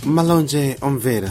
malonje omvera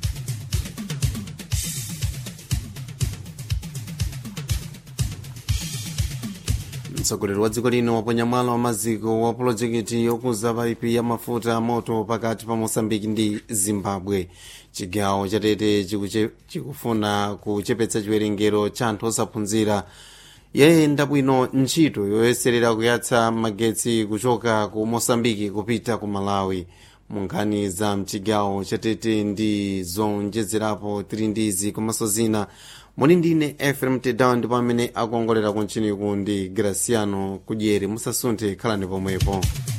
mtsogoleri wa dziko lino waponya mwala wa maziko wa pulojekiti yokuza paipi ya mafuta moto pakati pa mosambiki ndi zimbabwe chigawo chatete chikuche- chikufuna kuchepetsa chiwerengero cha anthu osaphunzira yayenda bwino ntchito yoyeserera kuyatsa magetsi kuchoka ku mosambiki kupita ku malawi munkhani za mchigawo chatete ndi zonjezerapo tili ndizi komanso zina muli ndine efrem tedown ndipo amene akuongolera kuntchiniku ndi graciano kudyeri musasunthe khalani pomwepo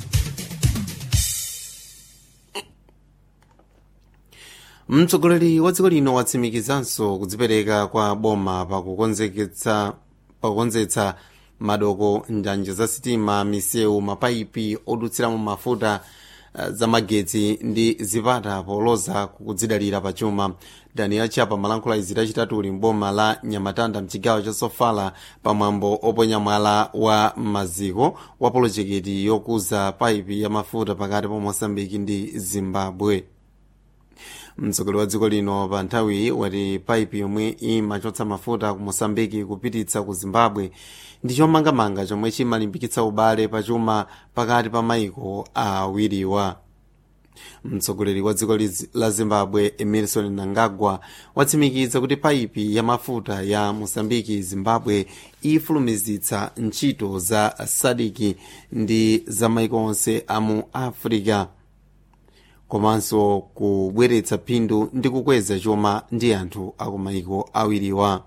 mtsogoleri wa dziko lino watsimikizanso kudzipereka kwa boma pakukonzeketsa pakukonzetsa madoko njanja za sitima misewu mapaipi odutsiramo mafuta eh, za magetsi ndi zipata poloza kudzidalira pachuma daniel chapa malankhula izi lachitatu mboma la nyamatanda mchigawo cha sofala pamwambo oponya mwala wa maziko wa polojekiti yokuza paipi ya mafuta pakati pa mosambiki ndi zimbabwe mtsogoleri wa dziko lino pa nthawiyi wati paipi yomwe imachotsa mafuta ku mosambiki kupititsa ku zimbabwe ndi chomangamanga chomwe chimalimbikitsa ubale pachuma pakati pa maiko awiriwa mtsogoleri wa dziko lizi- la zimbabwe emerson nangagwa watsimikiza kuti paipi ya mafuta ya mosambiki zimbabwe ifulumizitsa ntchito za sadiki ndi za maiko onse amu africa komanso kubweretsa phindu ndi kukweza chuma ndi anthu akumaiko awiriwa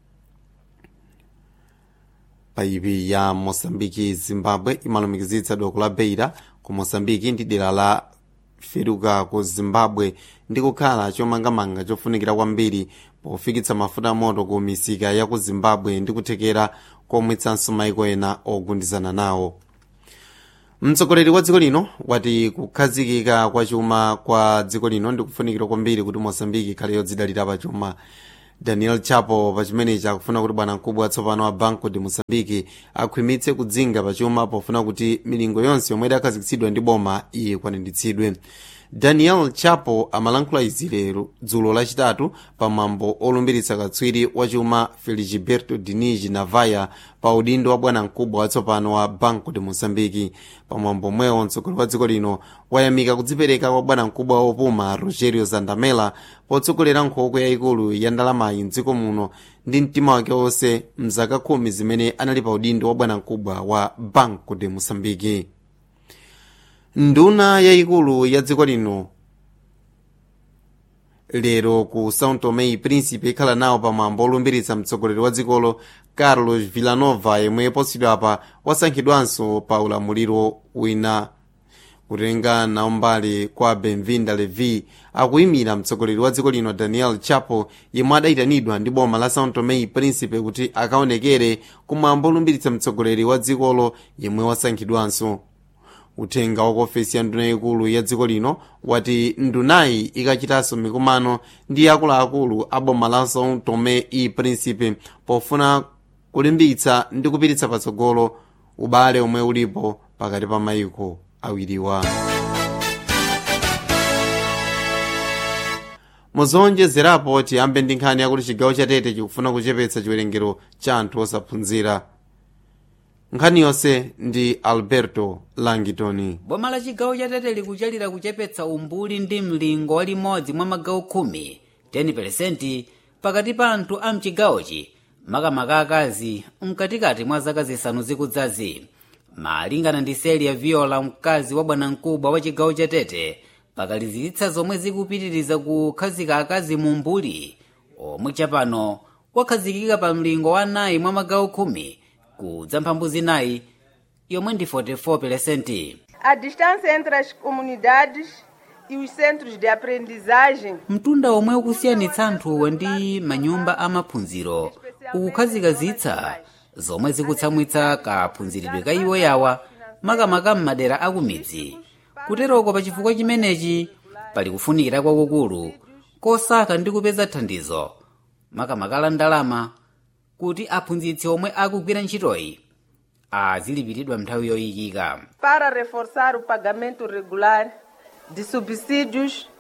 paipi ya mosambiki zimbabwe imalumikizitsa doko la beira ku mosambiki ndi dera la feruka ku zimbabwe ndi kukhala chomangamanga chofunikira kwambiri pofikitsa mafuta moto ku misika ya ku zimbabwe ndi kuthekera komwetsanso maiko ena ogundizana nawo mtsogoleri wa dziko lino wati kukhazikika kwa chuma kwa dziko lino ndikufunikira kwambiri kuti mosambiki ikhale yodzidalira pa chuma daniel chapo pachimenechi akufuna kuti bwanamkubwa watsopano wa banco de mosambiki akhwimitse kudzinga pa chuma pofuna kuti milingo yonse yomwe idakhazikitsidwa ndi boma ikwaniritsidwe daniel chapo amalankhula izi lero dzulo lachitatu pamwambo olumbiritsa katswiri wachuma feligiberto dinigi navaya pa udindo wa bwanamkubwa watsopano wa banco de mosambiki pamwambo omwewo mtsogoleri wa dziko lino wayamika kudzipereka kwa bwanamkubwa wopuma rogerio zandamela potsogolera nkhokwe yayikulu ya ndalamayi mdziko muno ndi mtima wake wonse mzaka khumi zimene anali pa udindo wa bwanamkubwa wa banco de mosambiki nduna yayikulu ya dziko lino lero ku são tomé e príncipe ikhala nawo pamwambo olumbiritsa mtsogoleri wa dzikolo carlos villanova yemwe posachedwapa wasankhidwanso pa ulamuliro wina kutenga nawo mbali kwa benvinda levi akuyimira mtsogoleri wa dziko lino daniel chapo yemwe adayitanidwa ndi boma la são tomé e príncipe kuti akaonekere kumwambo olumbiritsa mtsogoleri wa dzikolo yemwe wasankhidwanso uthenga wa ofesi ya nduna yaikulu ya dziko lino wati ndunayi ikachitanso mikumano ndi akuluakulu a boma la são tomé e príncipe pofuna kulimbitsa ndi kupititsa patsogolo ubale omwe ulipo pakati pa mayiko awiriwa muzonjezerapo tiyambe ndi nkhani yakuti chigawo chatete chikufuna kuchepetsa chiwerengero cha anthu osaphunzira nkhani yonse ndi alberto langitoni boma la chigawo chatete likuchalira kuchepetsa umbuli ndi mlingo wa limodzi mwa magawo khumi 10% pakati pa anthu a mchigawochi makamaka akazi mkatikati mwa zaka zisanu zikudzazi malingana ndi selia viola mkazi wa bwanamkubwa wa chigawo chatete pakalizitsa zomwe zikupitiriza kukhazika akazi mu mbuli omwe chapano wakhazikika pa mlingo wa nayi mwa magawo khumi kudza mphambu zinayi yomwe ndi 44%. A distância entre as comunidades e os centros de aprendizagem mtunda omwe ukusiyanitsa anthuwo ndi manyumba amaphunziro ukukhazikazitsa zomwe zikutsamwitsa kaphunziridwe ka iwo yawa makamaka m'madera akumidzi kuteroko pa chifukwa chimenechi pali kufunikira kwakukulu kosaka ndi kupeza thandizo makamaka la ndalama kuti aphunzitsi omwe akugwira ntchitoyi azilipiridwa nthawi yoyikika para reforçar o pagamento regular de subsídios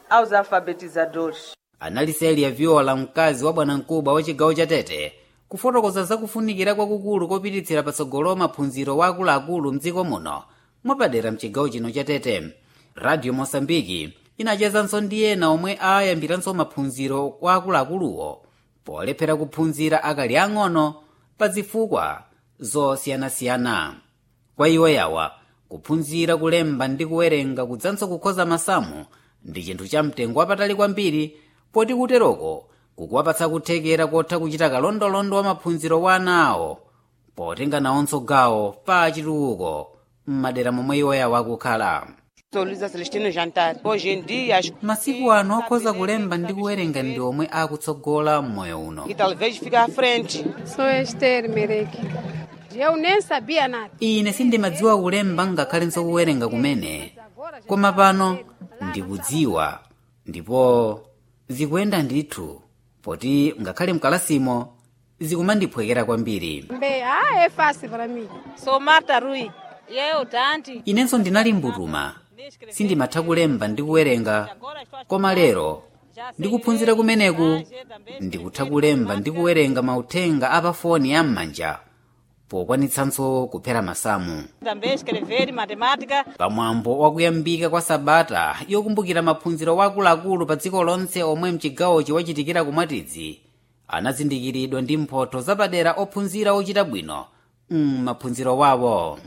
aos alfabetizadores. anali Celia viola mkazi wa bwanamkubwa wa chigawo cha tete kufotokoza zakufunikira kwakukulu kopititsira patsogolo maphunziro wa akuluakulu mdziko muno mwapadera mchigawo chino cha tete radio mosambiki inachezanso ndi ena omwe ayambiranso maphunziro kwa akuluakuluwo polephera kuphunzira akali ang'ono pa zifukwa zosiyanasiyana kwa iwo yawa kuphunzira kulemba ndi kuwerenga kudzanso kukhoza masamu ndi chinthu cha mtengo wapatali kwambiri poti kuteroko kukuwapatsa kuthekera kotha kuchita kalondolondo wa maphunziro wa ana awo potenga nawonso gawo pa chitukuko m'madera momwe iwo yawo akukhala Sou Luísa Celestino Jantar. Hoje em dia, as- masiku ano okhoza kulemba ndi kuwerenga ndi omwe akutsogola m'moyo uno e talvez ficar à frente. Sou Esther Mereke. Eu nem sabia nada. ine sindimadziwa kulemba ngakhalenso kuwerenga kumene koma pano ndikudziwa ndipo zikuyenda ndithu poti ngakhale mkalasimo zikumandiphwekera kwambiri Bem, ah, é fácil para mim. Sou Marta Rui. E eu, Dante. inenso ndinali mbutuma sindimatha kulemba ndi kuwerenga koma lero ndikuphunzira kumeneku ndikutha kulemba ndi kuwerenga mauthenga apafoni am'manja pokwanitsanso kuphera masamu Também escrever matemática. pamwambo wakuyambika kwa sabata yokumbukira maphunziro wa akuluakulu pa dziko lonse omwe mchigawochi wachitikira kumwatidzi anazindikiridwa ndi mphotho zapadera ophunzira ochita bwino m'maphunziro wawo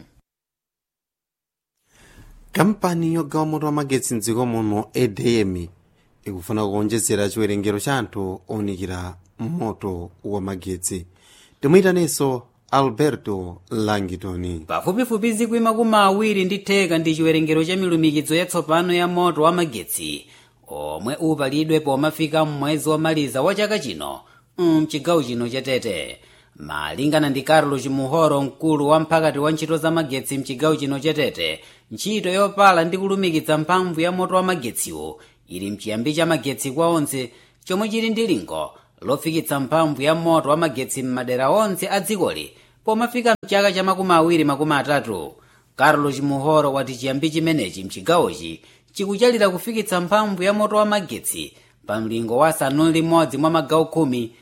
kampani yogawa moto wa magetsi mdziko muno edm ikufuna kuonjezera chiwerengero cha anthu owunikira moto wa magetsi timuyitaneso alberto langitoni pafupifupi zikwi makumi awiri ndi theka ndi chiwerengero cha milumikizo yatsopano ya moto wa magetsi omwe upalidwe pomafika mmwezi womaliza wa chaka chino mchigawo chino cha tete malingana ndi carlos muhoro mkulu wa mphakati wa ntchito za magetsi mchigawo chino cha tete ntchito yopala ndi kulumikiza mphamvu ya moto wa magetsiwo ili mchiyambi cha magetsi kwa onse chomwe chili ndi lingo lofikitsa mphamvu ya moto wa magetsi m'madera onse a dzikoli pomafika mchaka cha makumi awiri makumi atatu carlos muhoro wati chiyambi chimenechi mchigawochi chikuchalira kufikitsa mphamvu ya moto wa magetsi pa mlingo wa asanu limodzi mwa magawo khumi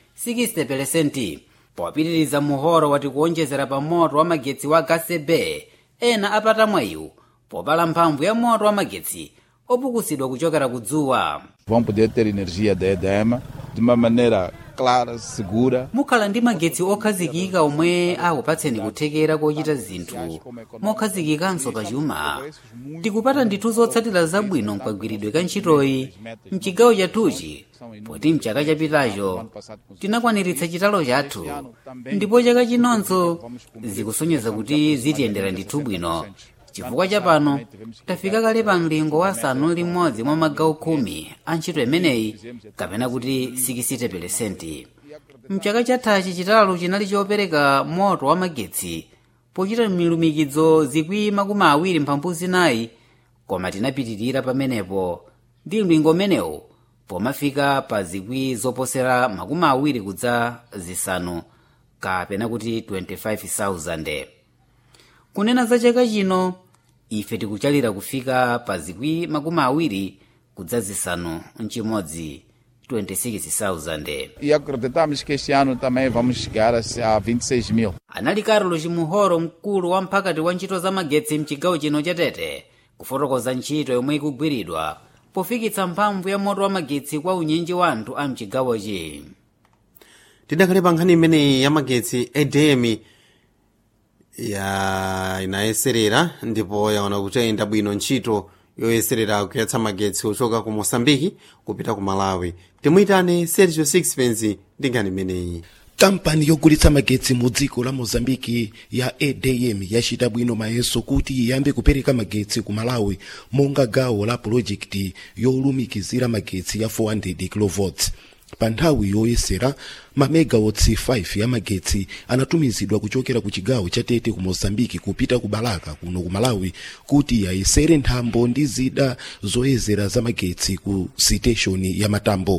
60 popitiriza muhoro wati kuonjezera pa moto wa magetsi wa gasebe ena apata mwayiwu popala mphamvu ya moto wa magetsi opukusidwa kuchokera ku dzuwa vão poder ter energia da EDM de uma maneira clara, segura. mukhala ndi magetsi okhazikika omwe akupatseni kuthekera kochita zinthu mokhazikikanso pachuma tikupata ndithu zotsatira zabwino mkagwiridwe ka ntchitoyi mchigawo chathuchi poti mchaka chapitacho tinakwaniritsa chitalo chathu ndipo chaka chinonso zikusonyeza kuti zitiyendera ndithu bwino chifukwa chapano tafika kale pa mlingo wa asanu limodzi mwa magawo khumi a ntchito imeneyi kapena kuti 60 mchaka chathachi chitalo chinali chopereka moto wa magetsi pochita milumikizo zikwi makumi awiri mphambu zinayi koma tinapitirira pamenepo ndi mlingo umenewu pomafika pa zikwi zoposera makumi awiri kudza zisanu kapena kuti 25,000 kunena za chaka chino ife tikuchalira kufika pa zikwi makumi awiri kudza zisanu mchimodzi 26,000 E acreditamos que este ano também vamos chegar a se- a 26 mil. anali carlos muhoro mkulu wa mphakati wa ntchito za magetsi mchigawo chino cha tete kufotokoza ntchito yomwe ikugwiridwa pofikitsa mphamvu ya moto wa magetsi kwa unyinji wa anthu a mchigawochi tidakhale pa nkhani imeneyi ya magetsi edm ya inayeserera ndipo yaona kuti ayenda bwino ntchito yoyeserera kuyatsa magetsi ochoka ku mosambiki kupita ku malawi timuyitane sergio sixpence ndi nkhani imeneyi kampani yogulitsa magetsi mu dziko la mozambiki ya edm yachita bwino mayeso kuti iyambe kupereka magetsi ku malawi monga gawo la pulojekiti yolumikizira magetsi ya 400 kV pa nthawi yoyesera mamegawotsi 5 ya magetsi anatumizidwa kuchokera ku chigawo cha tete ku mozambiki kupita ku balaka kuno ku malawi kuti yayesere nthambo ndi zida zoyezera za magetsi ku siteshoni ya matambo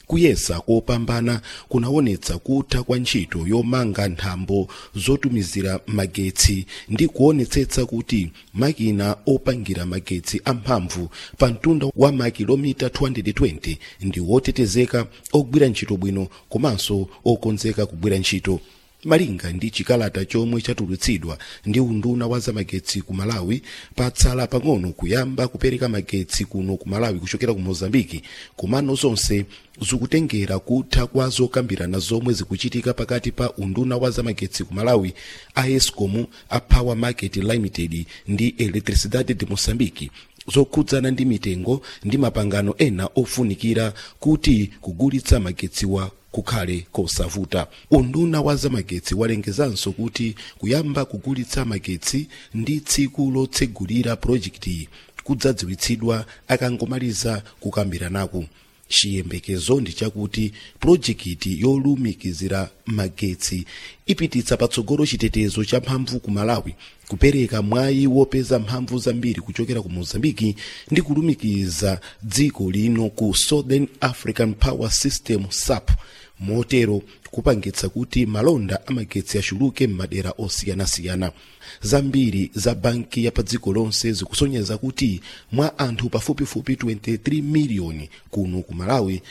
kuyesa kopambana kunaonetsa kutha kwa ntchito yomanga nthambo zotumizira magetsi ndi kuonetsetsa kuti makina opangira magetsi amphamvu pa mtunda wa makilomita 220 ndi wotetezeka ogwira ntchito bwino komanso okonzeka kugwira ntchito malinga ndi chikalata chomwe chatulutsidwa ndi unduna wa zamagetsi ku malawi patsala pang'ono kuyamba kupereka magetsi kuno ku malawi kuchokera ku mozambiki komano zonse zikutengera kutha kwa zokambirana zomwe zikuchitika pakati pa unduna wa zamagetsi ku malawi a escom a power market limited ndi electricidade de moçambique zokhudzana ndi mitengo ndi mapangano ena ofunikira kuti kugulitsa magetsiwa kukhale kosavuta unduna wa zamagetsi walengezanso kuti kuyamba kugulitsa magetsi ndi tsiku lotsegulira projekti kudzadziwitsidwa akangomaliza kukambiranaku chiyembekezo ndi chakuti pulojekiti yolumikizira magetsi ipititsa patsogolo chitetezo cha mphamvu ku malawi kupereka mwayi wopeza mphamvu zambiri kuchokera ku mozambiki ndi kulumikiza dziko lino ku southern african power system sap motero kupangitsa kuti malonda amagetsi achuluke m'madera osiyanasiyana zambiri za banki ya pa dziko lonse zikusonyeza kuti mwa anthu pafupifupi 23 miliyoni kuno ku malawi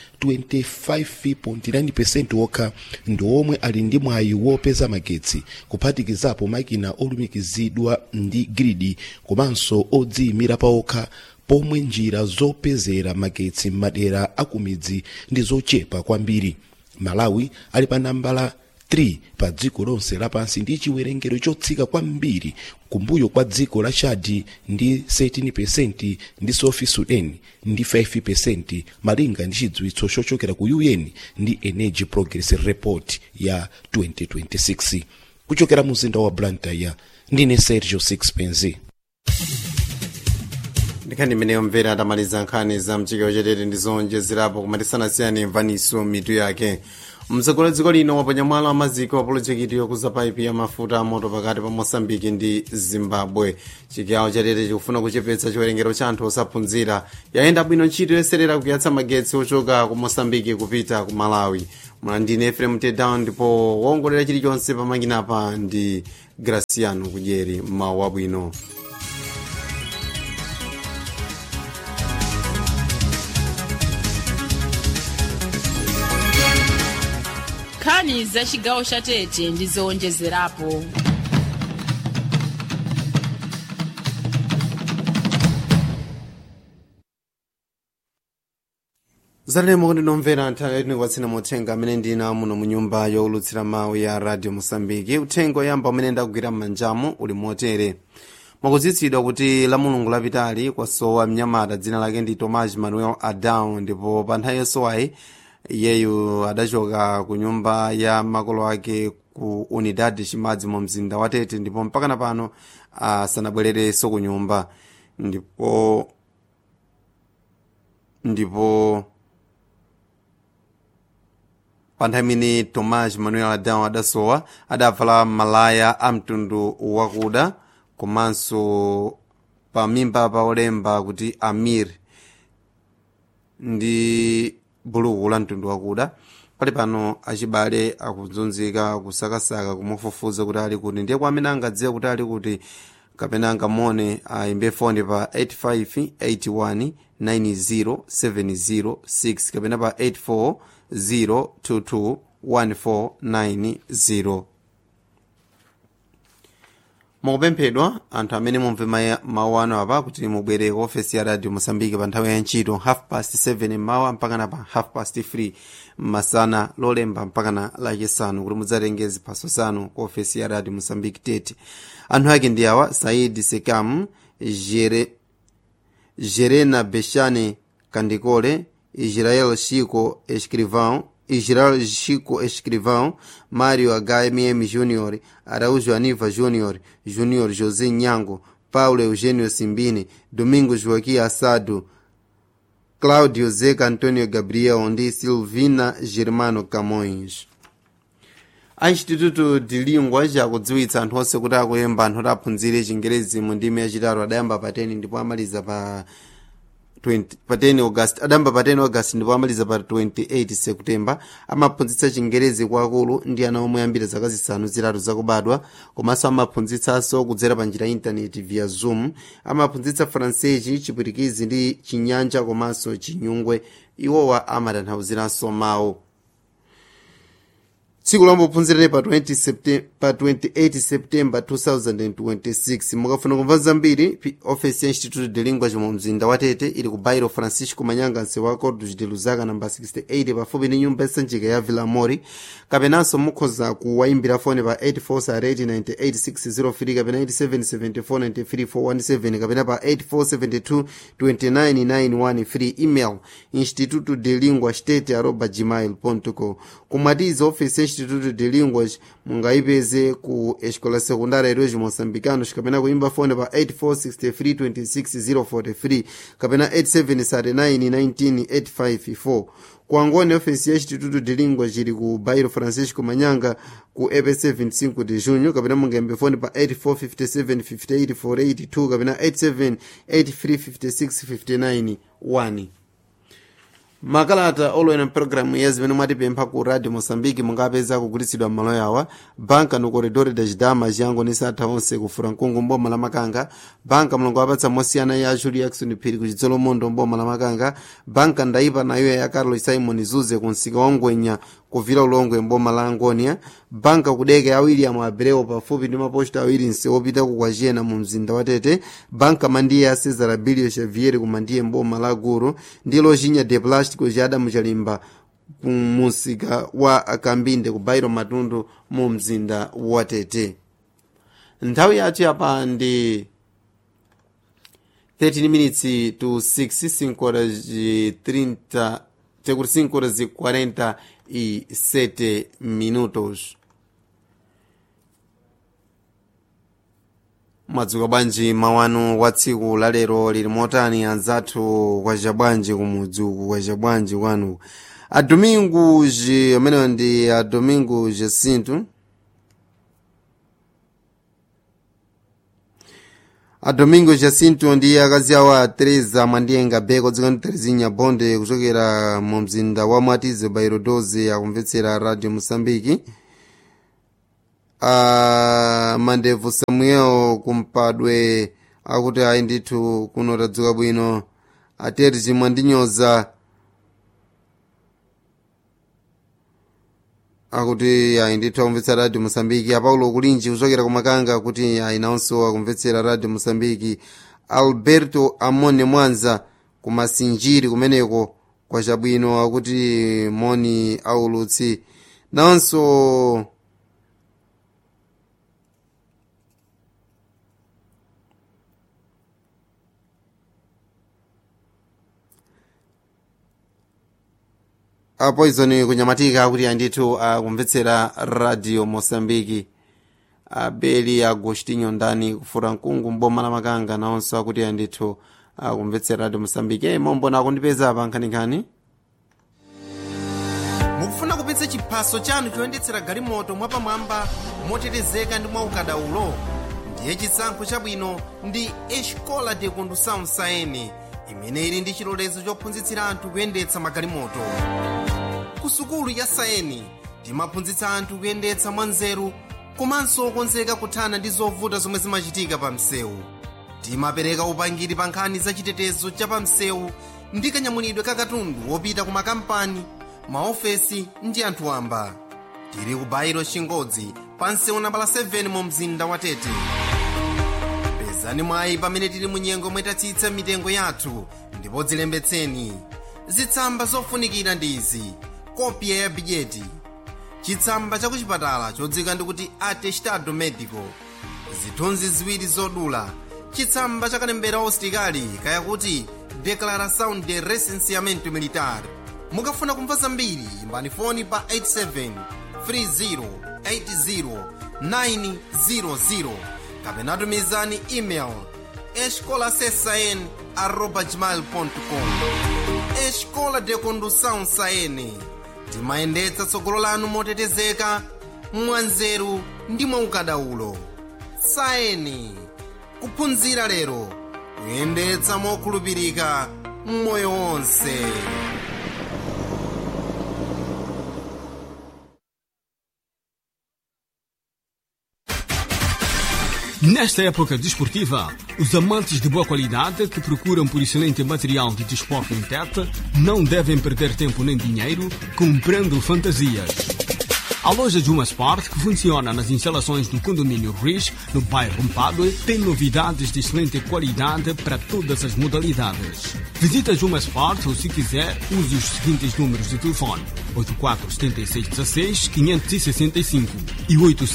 25.9 okha ndi omwe ali ndi mwayi wopeza magetsi kuphatikizapo makina olumikizidwa ndi gridi komanso odziyimira paokha pomwe njira zopezera magetsi m'madera akumidzi ndi zochepa kwambiri malawi ali pa nambala 3 pa dziko lonse lapansi ndi chiwerengero chotsika kwambiri kumbuyo kwa dziko la chadi ndi 13% ndi south sudan ndi 5% malinga ndi chidziwitso chochokera ku un ndi energy progress report ya 2026 kuchokera mu mzinda wa blantyre ndine sergio sixpence ndikhani imeneyo mvera atamaliza nkhani za mchigawo chatete ndi zonjezerapo kumatisanasiyani mvaniso mitu yake mtsogoleri dziko lino waponya mwala wa maziko wa polojekiti yokuza paipi ya mafuta a moto pakati pa mosambiki ndi zimbabwe chigawo chatete chikufuna kuchepetsa chiwerengero cha anthu osaphunzira yayenda bwino ntchito yoserera kuyatsa magetsi ochoka ku mosambiki kupita ku malawi mlandine efrem tedown ndipo wongolera chilichonse pamanginapa ndi graciano kudyeri mawu abwino nkhani za chigawo cha tete ndi zowonjezerapo zatalemo kuti nomvera nthawi yatini kwatsina muthenga amene ndina muno mu nyumba yowulutsira mawu ya radio mosambiki uthenga oyamba umene ndakugwira m'manjamu uli motere mwakudzitsidwa kuti la mulungu lapitali kwasowa mnyamata dzina lake ndi tomas manuel adao ndipo pa nthawi yosowayi iyeyu adachoka ku nyumba ya makolo ake ku unidad chimadzi mu mzinda wa tete ndipo mpakana pano asanabwererenso ku nyumba ndipo ndipo pa nthawi imene tomas manuel adao adasowa adavala malaya a mtundu wakuda komanso pa mimba pa olemba kuti amir ndi buluku la mtundu wakuda pali pano achibale akuzunzika kusakasaka kumufufuza kuti ali kuti ndiye kwa amene angadziwe kuti ali kuti kapena angamone ayimbe foni pa 8581 90706 kapena pa 84022 1490 mukupemphedwa anthu amene mumve mawu ano apa kuti mubwere ku ofesi ya radio mosambiki pa nthawi ya ntchito half past 7 mmawa mpakana pa half past 3 masana lolemba mpakana lachisanu kuti mudzatenge ziphaso zanu ku ofesi ya radio mosambiki tete anthu ake ndi awa said sekam Jere, jerena beshane kandikole israel chico escrivão Israel Chico Escrivão, Mário HMM Júnior, Araújo Aniva Júnior, Júnior José Nhango, Paulo Eugênio Simbini, Domingos Joaquim Assado, Cláudio Zeca Antônio Gabriel ndi Silvina Germano Camões. a instituto de língua chakudziwitsa anthu onse kuti akuyemba anthu kuti aphunzire chingerezi mu ndimi yachitatu adayamba pa 10 ndipo amaliza pa 20 pa 10 august adamba pa 10 august ndipo amaliza pa 28 september amaphunzitsa chingerezi kwa akulu ndi ana omwe ambiri zaka zisanu zitatu zakubadwa komanso amaphunzitsanso kudzera pa njira ya intaneti via zoom amaphunzitsa fransesi chipwitikizi ndi chinyanja komanso chinyungwe iwowa amatanthauziranso mawu tsiku lombophunzirani pa 20 septem- pa 28 september 2026 mukafuna kumva zambiri pi- ofesi ya instituto de lingua mu mzinda wa tete ili ku bairo francisco manyanga msewu wa cordos de luzaka namba 68 pafupi ndi nyumba yasanjika ya villamori kapenanso mukhoza kuwayimbira foni pa 84 kapena 8774 kapena pa 8472 email instituto de lingua state arroba gmail com kumatiza ofesi ya instituto de linguas mungayipeze ku escola secundária heróis moçambicanos kapena kuimba fone pa 846326 kapena 87391985 kuangoni ofesi ya instituto de linguas ili ku bairo francisco manyanga ku epc 25 de junho kapena mungembe fone pa 845758 kapena 87835659 1 makalata olowera mpulogalamu ya zimene mwatipempha ku radio moçambique mungapeza kugulitsidwa m'malo yawa banka no corredor da chidama chiyango ni satha onse ku furankungu mboma la makanga banka mulongo wapatsa mosiyana ya julie jackson phiri ku chidzolomondo mboma la makanga banka ndaipa nayo ya carlos simon zuze ku msika wa ngwenya kuvira ulongwe mboma la angonia banka kudeka ya william abreu pafupi ndi maposta awiri msewu opita ku kwachena mu mzinda wa tete banka mandiye ya cesar abilio xavier ku mandiye mboma la guru ndi lojinya de plástico ja adamu chalimba kumusika wa kambinde ku bairo matundu mu mzinda wa tete nthawi yathu yapa ndi 13 minutes to 6 5 horas e 30 tekuti 5 horas e 47 minutos mwadzuka bwanji mawanu wa tsiku lalero lili motani anzathu kwacha bwanji kumudzi uku kwacha bwanji kwanu adomingo je amenewa ndi adomingo jacinto adomingo jacinto ndi akazi awo a teresa mwandiyenga beko dziko ndi terezinha bonde kuchokera mu mzinda wa mwatize bairo 12 akumvetsera radio mosambiki a mandevu samuel kumpadwe akuti ayi ndithu kuno tadzuka bwino ateri chimwe ndinyoza akuti ayi ndithu akumvetsera radio mosambiki apaulo kulinji kuchokera kumakanga akuti ayi nawonso akumvetsera radio mosambiki alberto amone mwanza kumasinjiri kumeneko kwachabwino akuti moni aulutsi nawonso apoison kunyamatika kuti andithu akumvetsera radio mosambiki abeli agostinho ndani kufura mkungu mboma la makanga nawonso akuti andithu akumvetsera radio mosambiki e mombona akundipeza pa nkhaninkhani mukufuna kupitsa chiphaso chanu choyendetsera galimoto mwapamwamba motetezeka ndi mwaukadaulo ndiye chisankho chabwino ndi escola de condução saene imene ili ndi chilolezo chophunzitsira anthu kuyendetsa magalimoto ku sukulu ya saeni timaphunzitsa anthu kuyendetsa mwanzeru komanso okonzeka kuthana ndi zovuta zomwe zimachitika pa msewu timapereka upangiri pa nkhani za chitetezo cha pa msewu ndi kanyamulidwe ka katundu wopita ku makampani maofesi ndi anthu wamba tili ku bairo chingodzi pa msewu nambala 7 mu mzinda wa tete pezani mwayi pamene tili mu nyengo mwetatsitsa mitengo yathu ndipo dzilembetseni zitsamba zofunikira ndi izi kopya ya bidyeti chitsamba cha kuchipatala chodzika ndikuti atestado medico zithunzi ziwiri zodula chitsamba cha kalembera ositikali kayakuti declaração de recenseamento militar mukafuna kumva zambiri imbani foni pa 87 30 80 kapena tumizani email escolasesn arroba gmail com escola de condução saene timayendetsa tsogolo lanu motetezeka mwanzeru ndi mwaukadaulo saeni kuphunzira lero kuyendetsa mokhulupirika moyo wonse Nesta época desportiva, os amantes de boa qualidade que procuram por excelente material de desporto em teta não devem perder tempo nem dinheiro comprando fantasias. A loja Juma Sport, que funciona nas instalações do condomínio Riz, no bairro Mpadue, tem novidades de excelente qualidade para todas as modalidades. Visita Juma Sport ou, se quiser, use os seguintes números de telefone: 847616-565 e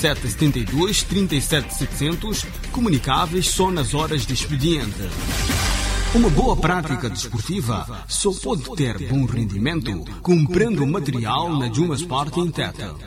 8772-37700, comunicáveis só nas horas de expediente. Uma boa prática desportiva só pode ter bom rendimento comprando material na Juma Sport em Teta.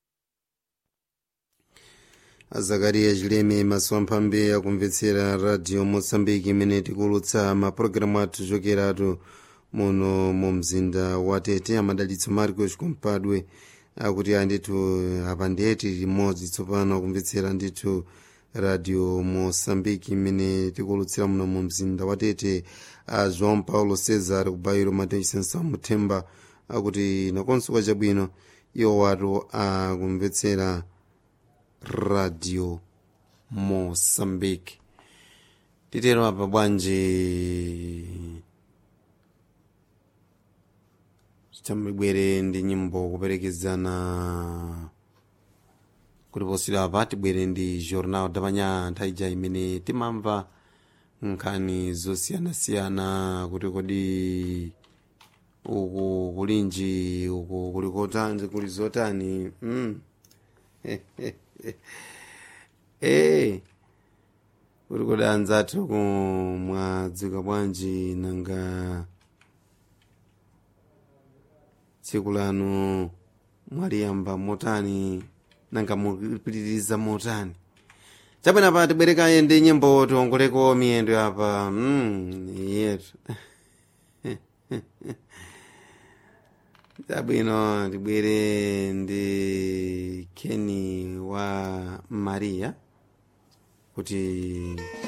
azakariya chileme maso amphambe akumvetsera radio moçambique imene tikulutsa mapulogalamu athu chokeratu muno mu mzinda wa tete amadalitso marcos kumpadwe akuti andithu apa ndiyeti limodzi tsopano akumvetsera ndithu radio moçambique imene tikulutsira muno mu mzinda wa tete a joão paulo cesar kubayiro matechisensa muthemba akuti nakonso kwa chabwino iwo watu akumvetsera radio moçambique titero apa bwanji tambibwere ndi nyimbo kuperekezana kuti posira apa tibwere ndi jornal damanya nthawi imene timamva nkhani zosiyanasiyana kuti kodi uku kulinji uku kuli kotani kuli zotani mm. ee kuti kodi anzathu kumwadzuka bwanji nanga tsiku lanu mwaliyamba motani nanga mupitiriza motani chabwino pa tibwerekaye ndi nyimbo tiongoleko miyendo apa mm, yetu chabwino tibwere ndi keni wa maria kuti